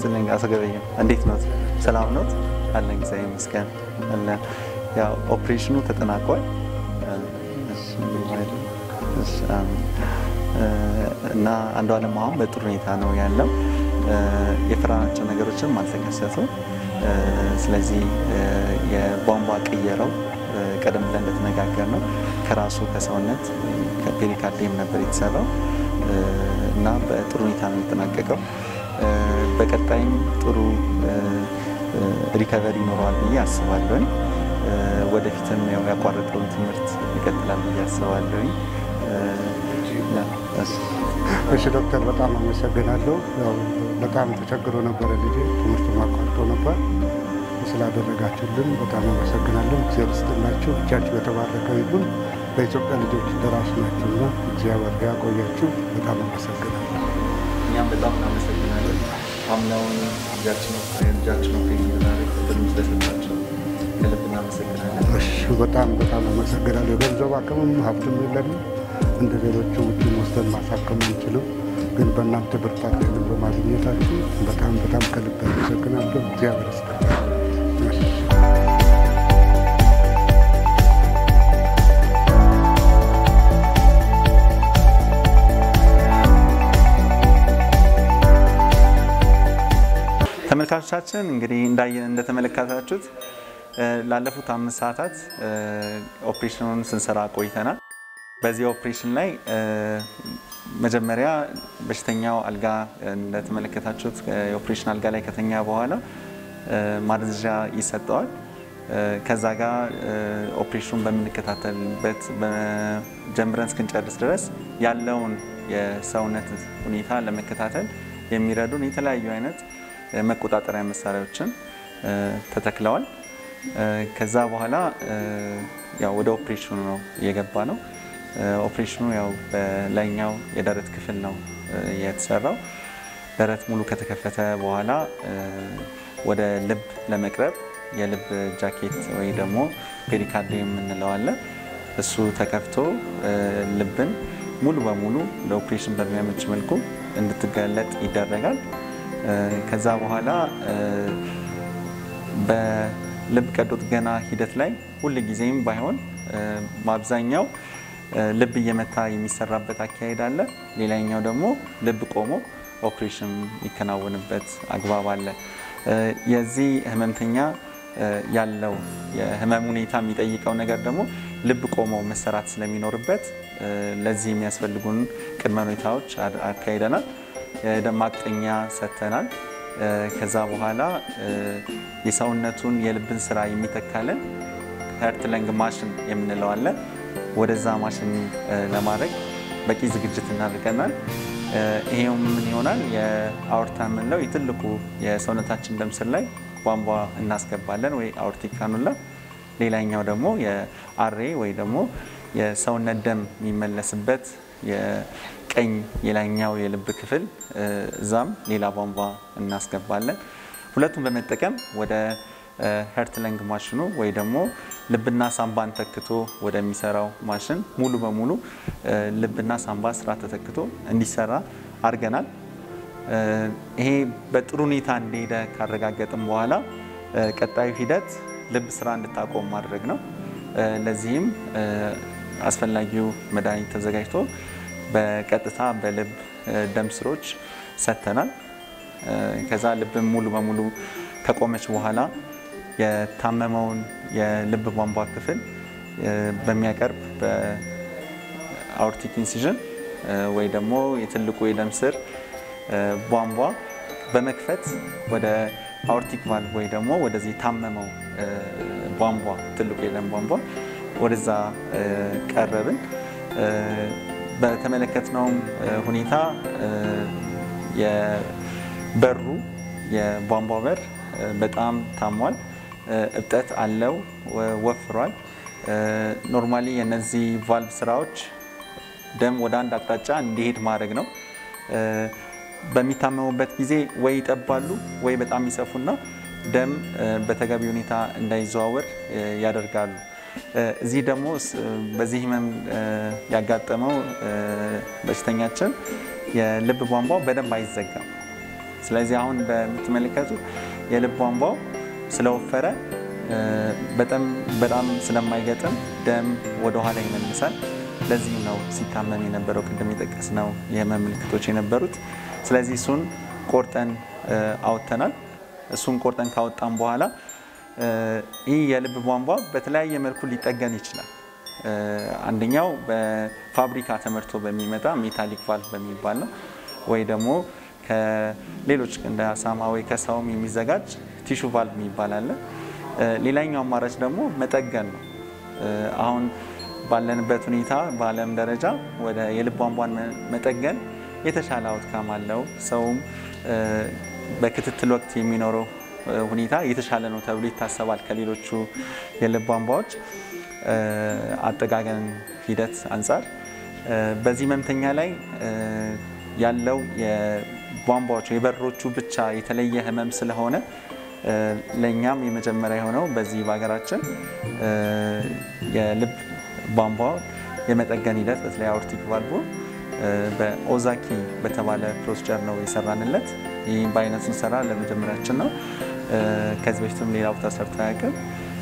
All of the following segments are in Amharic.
ይስጥልኝ አቶ ገበየሁ እንዴት ኖት? ሰላም ኖት? አለን እግዚአብሔር ይመስገን አለን። ያው ኦፕሬሽኑ ተጠናቋል እሺ፣ እሺ፣ አሜን። እና አንዱ አለም አሁን በጥሩ ሁኔታ ነው ያለው። የፈራናቸው ነገሮችም አልተከሰቱም። ስለዚህ የቧንቧ ቅየረው ቀደም ብለን እንደተነጋገር ነው ከራሱ ከሰውነት ከፔሪካርዲየም ነበር የተሰራው እና በጥሩ ሁኔታ ነው የተጠናቀቀው። በቀጣይም ጥሩ ሪከቨሪ ይኖረዋል ብዬ አስባለሁኝ። ወደፊትም ያው ያቋረጠውን ትምህርት ይቀጥላል ብዬ አስባለሁኝ። እሺ ዶክተር በጣም አመሰግናለሁ። ያው በጣም ተቸግሮ ነበረ ልጄ ትምህርቱን አቋርጦ ነበር። ስላደረጋችሁልን በጣም አመሰግናለሁ። እግዚአብሔር ይስጥላችሁ። እጃችሁ የተባረከ ይሁን። ለኢትዮጵያ ልጆች ደራሽ ናችሁና እግዚአብሔር ያቆያችሁ። በጣም አመሰግናለሁ። እኛም በጣም እናመሰግናለን። አምናውን ልጃችን ልጃችን ኦፕሬሽን ብድም ስለሰጣቸው ከልብ እናመሰግናለን። እሺ በጣም በጣም አመሰግናለሁ። የገንዘብ አቅምም ሀብትም የለንም እንደ ሌሎቹ ውጭ ወስደን ማሳከም አንችልም። ግን በእናንተ ብርታት ይህንን በማግኘታችሁ በጣም በጣም ከልብ አመሰግናለሁ። እግዚአብሔር ይስጥልኝ። ተመልካቾቻችን እንግዲህ እንዳየን እንደተመለከታችሁት ላለፉት አምስት ሰዓታት ኦፕሬሽኑን ስንሰራ ቆይተናል። በዚህ ኦፕሬሽን ላይ መጀመሪያ በሽተኛው አልጋ እንደተመለከታችሁት የኦፕሬሽን አልጋ ላይ ከተኛ በኋላ ማደንዘዣ ይሰጠዋል። ከዛ ጋር ኦፕሬሽኑን በምንከታተልበት ጀምረን እስክንጨርስ ድረስ ያለውን የሰውነት ሁኔታ ለመከታተል የሚረዱን የተለያዩ አይነት መቆጣጠሪያ መሳሪያዎችን ተተክለዋል። ከዛ በኋላ ያው ወደ ኦፕሬሽኑ ነው የገባ ነው። ኦፕሬሽኑ ያው በላይኛው የደረት ክፍል ነው የተሰራው። ደረት ሙሉ ከተከፈተ በኋላ ወደ ልብ ለመቅረብ የልብ ጃኬት ወይ ደግሞ ፔሪካርዲየም የምንለው አለ። እሱ ተከፍቶ ልብን ሙሉ በሙሉ ለኦፕሬሽን በሚያመች መልኩ እንድትገለጥ ይደረጋል። ከዛ በኋላ በልብ ቀዶ ጥገና ሂደት ላይ ሁል ጊዜም ባይሆን በአብዛኛው ልብ እየመታ የሚሰራበት አካሄድ አለ። ሌላኛው ደግሞ ልብ ቆሞ ኦፕሬሽን የሚከናወንበት አግባብ አለ። የዚህ ህመምተኛ ያለው የህመም ሁኔታ የሚጠይቀው ነገር ደግሞ ልብ ቆሞ መሰራት ስለሚኖርበት ለዚህ የሚያስፈልጉን ቅድመ ሁኔታዎች አካሂደናል። የደም ማቅጠኛ ሰጥተናል። ከዛ በኋላ የሰውነቱን የልብን ስራ የሚተካለን ሄርት ለንግ ማሽን የምንለው አለ። ወደዛ ማሽን ለማድረግ በቂ ዝግጅት እናደርገናል። ይሄው ምን ይሆናል? የአውርታ የምንለው የትልቁ የሰውነታችን ደም ስር ላይ ቧንቧ እናስገባለን ወይ አውርቲክ ካኑላ። ሌላኛው ደግሞ የአሬ ወይ ደግሞ የሰውነት ደም የሚመለስበት የቀኝ የላይኛው የልብ ክፍል እዛም ሌላ ቧንቧ እናስገባለን። ሁለቱም በመጠቀም ወደ ሄርት ለንግ ማሽኑ ወይ ደግሞ ልብና ሳምባን ተክቶ ወደሚሰራው ማሽን ሙሉ በሙሉ ልብና ሳምባ ስራ ተተክቶ እንዲሰራ አድርገናል። ይሄ በጥሩ ሁኔታ እንደሄደ ካረጋገጥም በኋላ ቀጣዩ ሂደት ልብ ስራ እንድታቆም ማድረግ ነው። ለዚህም አስፈላጊው መድኃኒት ተዘጋጅቶ በቀጥታ በልብ ደም ስሮች ሰጥተናል። ከዛ ልብም ሙሉ በሙሉ ከቆመች በኋላ የታመመውን የልብ ቧንቧ ክፍል በሚያቀርብ በአውርቲክ ኢንሲዥን ወይ ደግሞ የትልቁ የደም ስር ቧንቧ በመክፈት ወደ አውርቲክ ቫልቭ ወይ ደግሞ ወደዚህ የታመመው ቧንቧ ትልቁ የደም ቧንቧ ወደዛ ቀረብን። በተመለከትነውም ሁኔታ የበሩ የቧንቧ በር በጣም ታሟል፣ እብጠት አለው፣ ወፍሯል። ኖርማሊ የነዚህ ቫልቭ ስራዎች ደም ወደ አንድ አቅጣጫ እንዲሄድ ማድረግ ነው። በሚታመሙበት ጊዜ ወይ ይጠባሉ ወይ በጣም ይሰፉና ደም በተገቢ ሁኔታ እንዳይዘዋወር ያደርጋሉ። እዚህ ደግሞ በዚህ ህመም ያጋጠመው በሽተኛችን የልብ ቧንቧ በደንብ አይዘጋም። ስለዚህ አሁን በምትመለከቱት የልብ ቧንቧው ስለወፈረ በጣም በጣም ስለማይገጥም ደም ወደኋላ ይመልሳል። ለዚህም ነው ሲታመም የነበረው ቅድም የጠቀስነው የህመም ምልክቶች የነበሩት። ስለዚህ እሱን ቆርጠን አውጥተናል። እሱን ቆርጠን ካወጣን በኋላ ይህ የልብ ቧንቧ በተለያየ መልኩ ሊጠገን ይችላል። አንደኛው በፋብሪካ ተመርቶ በሚመጣ ሜታሊክ ቫልቭ በሚባል ነው ወይ ደግሞ ከሌሎች እንደ አሳማ ወይ ከሰውም የሚዘጋጅ ቲሹ ቫልቭ የሚባል አለ። ሌላኛው አማራጭ ደግሞ መጠገን ነው። አሁን ባለንበት ሁኔታ በዓለም ደረጃ ወደ የልብ ቧንቧን መጠገን የተሻለ አውትካም አለው። ሰውም በክትትል ወቅት የሚኖረው ሁኔታ የተሻለ ነው ተብሎ ይታሰባል ከሌሎቹ የልብ ቧንቧዎች አጠጋገን ሂደት አንጻር። በዚህ ህመምተኛ ላይ ያለው የቧንቧዎቹ የበሮቹ ብቻ የተለየ ህመም ስለሆነ ለእኛም የመጀመሪያ የሆነው በዚህ በሀገራችን የልብ ቧንቧ የመጠገን ሂደት በተለይ አውርቲክ ቫልቮ በኦዛኪ በተባለ ፕሮሲጀር ነው የሰራንለት። ይህ በአይነቱ ሰራ ለመጀመሪያችን ነው። ከዚህ በፊትም ሌላ ቦታ ሰርቶ አያውቅም።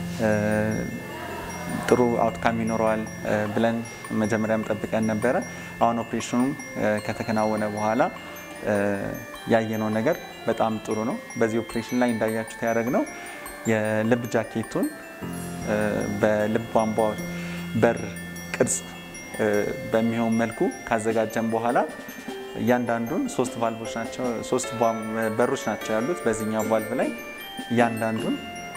ጥሩ አውትካም ይኖረዋል ብለን መጀመሪያም ጠብቀን ነበረ። አሁን ኦፕሬሽኑ ከተከናወነ በኋላ ያየነው ነገር በጣም ጥሩ ነው። በዚህ ኦፕሬሽን ላይ እንዳያችሁት ያደረግነው የልብ ጃኬቱን በልብ ቧንቧ በር ቅርጽ በሚሆን መልኩ ካዘጋጀን በኋላ እያንዳንዱን ሶስት ቫልቮች ናቸው ሶስት በሮች ናቸው ያሉት በዚህኛው ቫልቭ ላይ እያንዳንዱን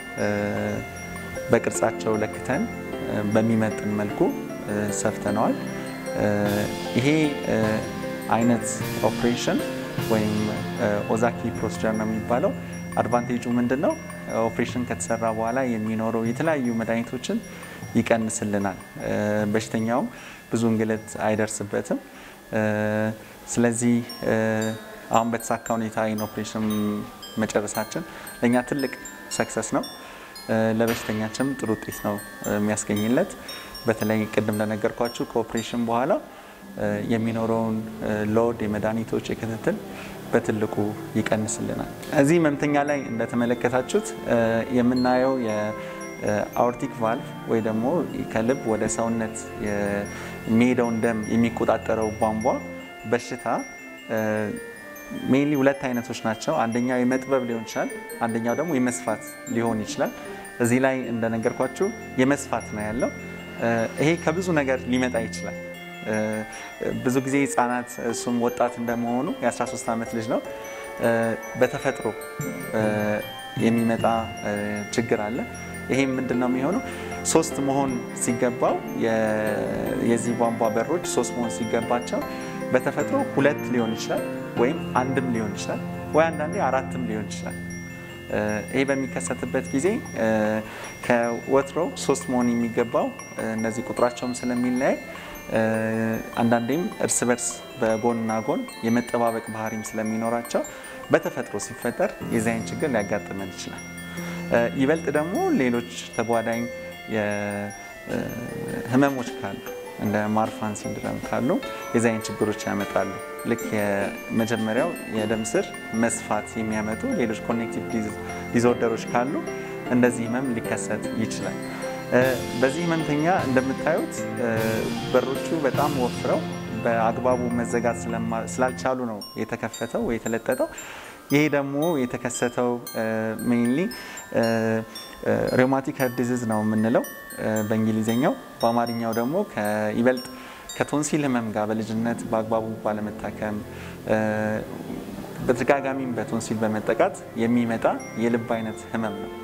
በቅርጻቸው ለክተን በሚመጥን መልኩ ሰፍተነዋል። ይሄ አይነት ኦፕሬሽን ወይም ኦዛኪ ፕሮሲጀር ነው የሚባለው። አድቫንቴጁ ምንድን ነው? ኦፕሬሽን ከተሰራ በኋላ የሚኖረው የተለያዩ መድኃኒቶችን ይቀንስልናል። በሽተኛውም ብዙ እንግልት አይደርስበትም። ስለዚህ አሁን በተሳካ ሁኔታ ይህን ኦፕሬሽን መጨረሳችን ለእኛ ትልቅ ሰክሰስ ነው። ለበሽተኛችንም ጥሩ ውጤት ነው የሚያስገኝለት። በተለይ ቅድም እንደነገርኳችሁ ከኦፕሬሽን በኋላ የሚኖረውን ሎድ የመድኃኒቶች የክትትል በትልቁ ይቀንስልናል። እዚህ ህመምተኛ ላይ እንደተመለከታችሁት የምናየው የአኦርቲክ ቫልቭ ወይ ደግሞ ከልብ ወደ ሰውነት የሚሄደውን ደም የሚቆጣጠረው ቧንቧ በሽታ ሜንሊ ሁለት አይነቶች ናቸው። አንደኛው የመጥበብ ሊሆን ይችላል፣ አንደኛው ደግሞ የመስፋት ሊሆን ይችላል። እዚህ ላይ እንደነገርኳችሁ የመስፋት ነው ያለው። ይሄ ከብዙ ነገር ሊመጣ ይችላል። ብዙ ጊዜ ህጻናት እሱም ወጣት እንደመሆኑ የ13 ዓመት ልጅ ነው። በተፈጥሮ የሚመጣ ችግር አለ። ይሄም ምንድን ነው የሚሆነው? ሶስት መሆን ሲገባው የዚህ ቧንቧ በሮች ሶስት መሆን ሲገባቸው በተፈጥሮ ሁለት ሊሆን ይችላል ወይም አንድም ሊሆን ይችላል ወይ አንዳንዴ አራትም ሊሆን ይችላል። ይሄ በሚከሰትበት ጊዜ ከወትሮ ሶስት መሆን የሚገባው እነዚህ ቁጥራቸውም ስለሚለያይ አንዳንዴም እርስ በርስ በጎንና ጎን የመጠባበቅ ባህሪም ስለሚኖራቸው በተፈጥሮ ሲፈጠር የዚህ አይነት ችግር ሊያጋጥመን ይችላል። ይበልጥ ደግሞ ሌሎች ተጓዳኝ ህመሞች ካሉ እንደ ማርፋን ሲንድረም ካሉ የዚህ አይነት ችግሮች ያመጣሉ። ልክ የመጀመሪያው የደም ስር መስፋት የሚያመጡ ሌሎች ኮኔክቲቭ ዲስኦርደሮች ካሉ እንደዚህ ህመም ሊከሰት ይችላል። በዚህ ህመምተኛ እንደምታዩት በሮቹ በጣም ወፍረው በአግባቡ መዘጋት ስላልቻሉ ነው የተከፈተው ወይ የተለጠጠው። ይሄ ደግሞ የተከሰተው ሜይንሊ ሬውማቲክ ሄርት ዲዚዝ ነው የምንለው በእንግሊዝኛው። በአማርኛው ደግሞ ይበልጥ ከቶንሲል ህመም ጋር በልጅነት በአግባቡ ባለመታከም በተደጋጋሚም በቶንሲል በመጠቃት የሚመጣ የልብ አይነት ህመም ነው።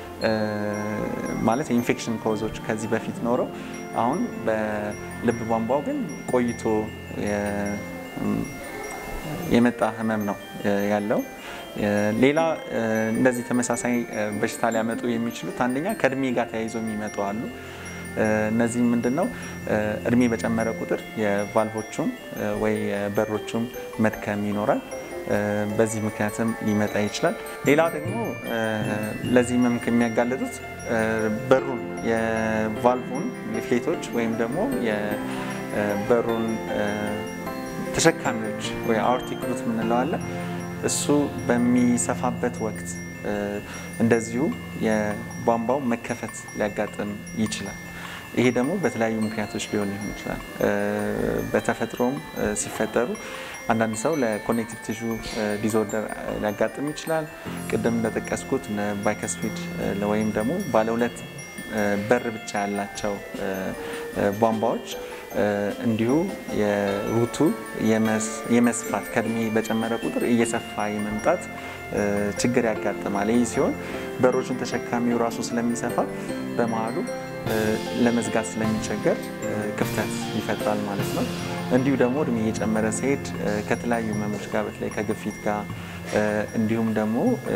ማለት የኢንፌክሽን ኮዞች ከዚህ በፊት ኖረው አሁን በልብ ቧንቧው ግን ቆይቶ የመጣ ህመም ነው ያለው። ሌላ እንደዚህ ተመሳሳይ በሽታ ሊያመጡ የሚችሉት አንደኛ ከእድሜ ጋር ተያይዞ የሚመጡ አሉ። እነዚህ ምንድን ነው? እድሜ በጨመረ ቁጥር የቫልቮቹም ወይ በሮቹም መድከም ይኖራል። በዚህ ምክንያትም ሊመጣ ይችላል። ሌላ ደግሞ ለዚህ ህመም ከሚያጋለጡት በሩን የቫልቭን ሊፍሌቶች ወይም ደግሞ የበሩን ተሸካሚዎች ወይ አኦርቲክ ሩት የምንለው አለ። እሱ በሚሰፋበት ወቅት እንደዚሁ የቧንቧው መከፈት ሊያጋጥም ይችላል። ይሄ ደግሞ በተለያዩ ምክንያቶች ሊሆን ይሆን ይችላል። በተፈጥሮም ሲፈጠሩ አንዳንድ ሰው ለኮኔክቲቭ ቲሹ ዲስኦርደር ሊያጋጥም ይችላል። ቅድም እንደጠቀስኩት ባይከስፊድ ወይም ደግሞ ባለ ሁለት በር ብቻ ያላቸው ቧንቧዎች እንዲሁ የሩቱ የመስፋት ከእድሜ በጨመረ ቁጥር እየሰፋ የመምጣት ችግር ያጋጥማል። ይህ ሲሆን በሮቹን ተሸካሚው ራሱ ስለሚሰፋ በመሀሉ ለመዝጋት ስለሚቸገር ክፍተት ይፈጥራል ማለት ነው። እንዲሁ ደግሞ እድሜ እየጨመረ ሲሄድ ከተለያዩ ህመሞች ጋር በተለይ ከግፊት ጋር እንዲሁም ደግሞ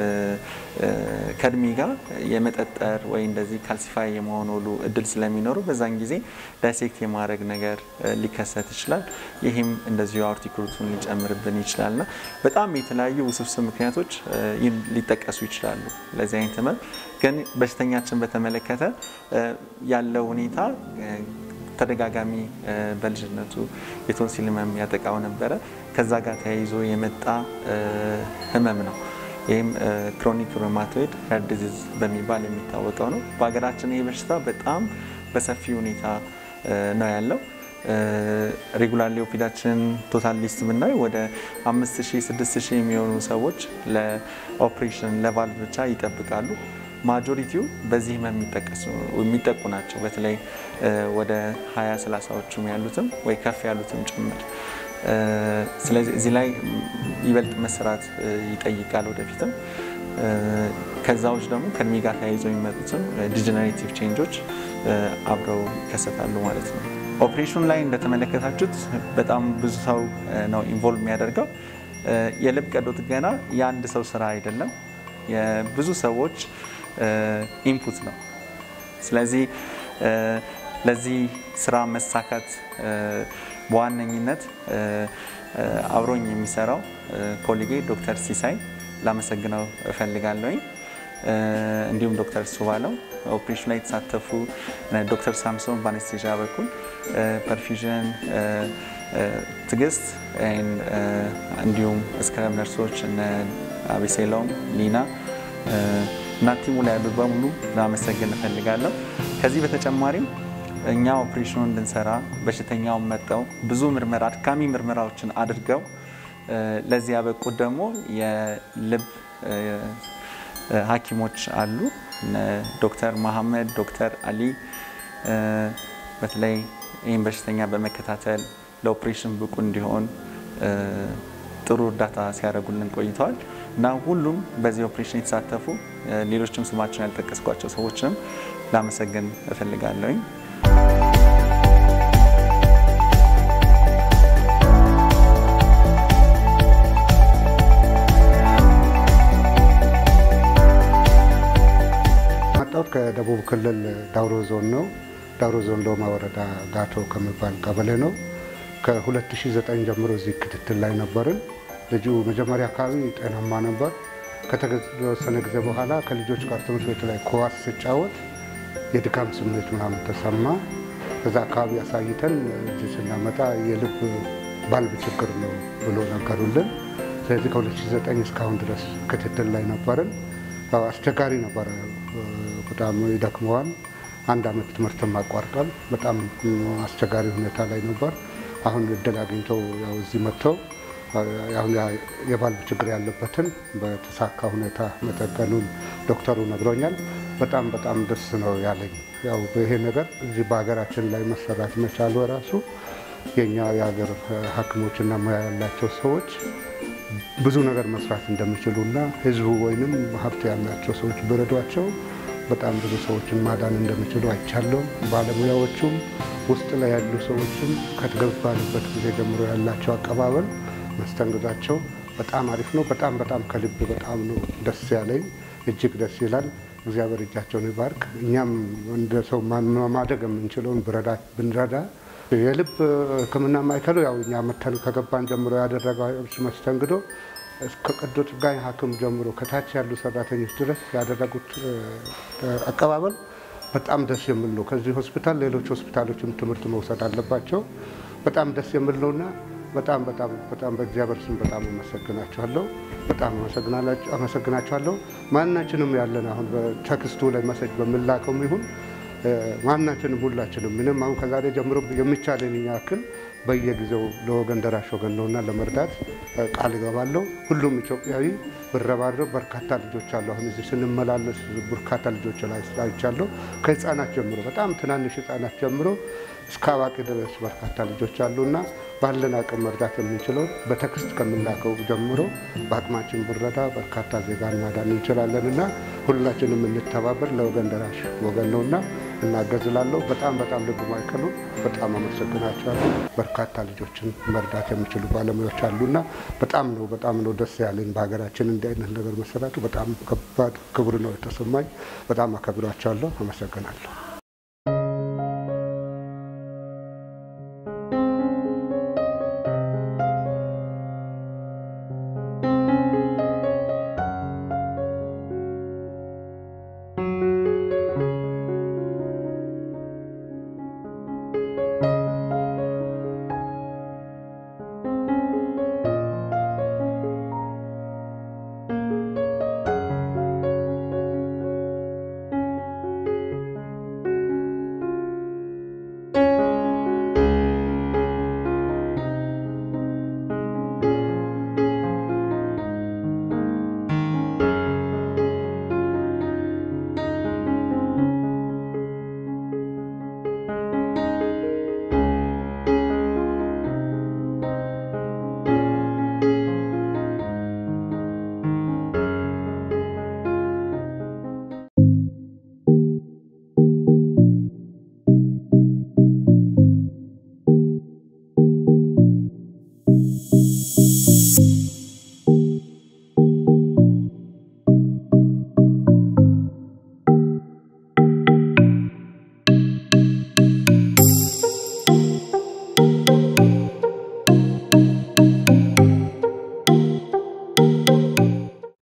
ከእድሜ ጋር የመጠጠር ወይ እንደዚህ ካልሲፋይ የመሆን ሁሉ እድል ስለሚኖሩ በዛን ጊዜ ዳይሴክት የማድረግ ነገር ሊከሰት ይችላል። ይህም እንደዚሁ አኦርቲክ ሩቱን ሊጨምርብን ይችላል እና በጣም የተለያዩ ውስብስብ ምክንያቶች ሊጠቀሱ ይችላሉ ለዚህ አይነት ህመም። ግን በሽተኛችን በተመለከተ ያለው ሁኔታ ተደጋጋሚ በልጅነቱ የቶንሲል ህመም ያጠቃው ነበረ። ከዛ ጋር ተያይዞ የመጣ ህመም ነው። ይህም ክሮኒክ ሩማቶይድ ሄር ዲዚዝ በሚባል የሚታወቀው ነው። በሀገራችን ይህ በሽታ በጣም በሰፊ ሁኔታ ነው ያለው። ሬጉላር ኦፒዳችን ቶታል ሊስት ብናይ ወደ 5000 6000 የሚሆኑ ሰዎች ለኦፕሬሽን ለቫልቭ ብቻ ይጠብቃሉ። ማጆሪቲው በዚህ ህመም የሚጠቁ ናቸው። በተለይ ወደ 20 30ዎቹም ያሉትም ወይ ከፍ ያሉትም ጭምር። ስለዚህ እዚህ ላይ ይበልጥ መሰራት ይጠይቃል ወደፊትም። ከዛዎች ደግሞ ከእድሜ ጋር ተያይዘው የሚመጡትም ዲጀነሬቲቭ ቼንጆች አብረው ይከሰታሉ ማለት ነው። ኦፕሬሽኑ ላይ እንደተመለከታችሁት በጣም ብዙ ሰው ነው ኢንቮልቭ የሚያደርገው። የልብ ቀዶ ጥገና የአንድ ሰው ስራ አይደለም፣ የብዙ ሰዎች ኢንፑት ነው። ስለዚህ ለዚህ ስራ መሳካት በዋነኝነት አብሮኝ የሚሰራው ኮሊጌ ዶክተር ሲሳይ ላመሰግነው እፈልጋለሁኝ። እንዲሁም ዶክተር ሱባለው ኦፕሬሽን ላይ የተሳተፉ ዶክተር ሳምሶን በአነስቴዣ በኩል ፐርፊዥን፣ ትዕግስት እንዲሁም እስክረብ ነርሶች እነ አቤሴሎም ሊና እና ቲሙ ላይ ያሉት በሙሉ ላመሰግን እፈልጋለሁ። ከዚህ በተጨማሪም እኛ ኦፕሬሽኑን እንድንሰራ በሽተኛውን መጠው ብዙ ምርመራ አድካሚ ምርመራዎችን አድርገው ለዚህ ያበቁት ደግሞ የልብ ሐኪሞች አሉ ዶክተር መሐመድ፣ ዶክተር አሊ በተለይ ይህን በሽተኛ በመከታተል ለኦፕሬሽን ብቁ እንዲሆን ጥሩ እርዳታ ሲያደርጉልን ቆይተዋል እና ሁሉም በዚህ ኦፕሬሽን የተሳተፉ ሌሎችም ስማቸውን ያልጠቀስኳቸው ሰዎችንም ላመሰግን እፈልጋለሁኝ። መጣሁት ከደቡብ ክልል ዳውሮ ዞን ነው። ዳውሮ ዞን ሎማ ወረዳ ጋቶ ከሚባል ቀበሌ ነው። ከ2009 ጀምሮ እዚህ ክትትል ላይ ነበርን። ልጁ መጀመሪያ አካባቢ ጤናማ ነበር። ከተወሰነ ጊዜ በኋላ ከልጆች ጋር ትምህርት ቤት ላይ ኳስ ሲጫወት የድካም ስሜት ምናምን ተሰማ። ከዛ አካባቢ አሳይተን እዚህ ስናመጣ የልብ ባልብ ችግር ነው ብሎ ነገሩልን። ስለዚህ ከ2009 እስካሁን ድረስ ክትትል ላይ ነበርን። አስቸጋሪ ነበረ። በጣም ይደክመዋል። አንድ አመት ትምህርትም አቋርጧል። በጣም አስቸጋሪ ሁኔታ ላይ ነበር። አሁን እድል አግኝተው ያው እዚህ መጥተው አሁን የባልብ ችግር ያለበትን በተሳካ ሁኔታ መጠገኑን ዶክተሩ ነግሮኛል። በጣም በጣም ደስ ነው ያለኝ። ያው ይሄ ነገር እዚህ በሀገራችን ላይ መሰራት መቻሉ ራሱ የኛ የሀገር ሐኪሞችና ሙያ ያላቸው ሰዎች ብዙ ነገር መስራት እንደሚችሉና ህዝቡ ወይንም ሀብት ያላቸው ሰዎች ቢረዷቸው በጣም ብዙ ሰዎችን ማዳን እንደሚችሉ አይቻለሁ። ባለሙያዎቹም ውስጥ ላይ ያሉ ሰዎችም ከተገባንበት ጊዜ ጀምሮ ያላቸው አቀባበል መስተንግዷቸው በጣም አሪፍ ነው። በጣም በጣም ከልብ በጣም ነው ደስ ያለኝ። እጅግ ደስ ይላል። እግዚአብሔር እጃቸውን ይባርክ። እኛም እንደ ሰው ማደግ የምንችለውን ብንረዳ የልብ ሕክምና ማዕከሉ ያው እኛ መተን ከገባን ጀምሮ ያደረገው መስተንግዶ እስከ ቀዶ ጥገና ሐኪም ጀምሮ ከታች ያሉ ሰራተኞች ድረስ ያደረጉት አቀባበል በጣም ደስ የሚል ነው። ከዚህ ሆስፒታል ሌሎች ሆስፒታሎችም ትምህርት መውሰድ አለባቸው። በጣም ደስ የሚል ነውና በጣም በጣም በጣም በእግዚአብሔር ስም በጣም አመሰግናችኋለሁ። በጣም አመሰግናችኋለሁ። ማናችንም ያለን አሁን በቴክስቱ ላይ መሰጅ በምላከውም ይሁን ማናችንም ሁላችንም ምንም አሁን ከዛሬ ጀምሮ የሚቻለን ያክል በየጊዜው ለወገን ደራሽ ወገን ነውና ለመርዳት ቃል እገባለሁ። ሁሉም ኢትዮጵያዊ ብረባረብ በርካታ ልጆች አሉ። አሁን እዚህ ስንመላለስ በርካታ ልጆች ላይ አይቻለሁ። ከህፃናት ጀምሮ በጣም ትናንሽ ህፃናት ጀምሮ እስከ አዋቂ ድረስ በርካታ ልጆች አሉና ባለን አቅም መርዳት የምንችለው በቴክስት ከምንላከው ጀምሮ በአቅማችን ብረዳ በርካታ ዜጋን ማዳን እንችላለን እና ሁላችንም እንተባበር። ለወገን ደራሽ ወገን ነውና እናገዝላለሁ። በጣም በጣም ልብ ማይከሉ በጣም አመሰግናቸዋለሁ። በርካታ ልጆችን መርዳት የሚችሉ ባለሙያዎች አሉና በጣም ነው በጣም ነው ደስ ያለኝ በሀገራችን እንዲህ አይነት ነገር መሰራቱ በጣም ከባድ ክብር ነው የተሰማኝ። በጣም አከብራቸዋለሁ። አመሰግናለሁ።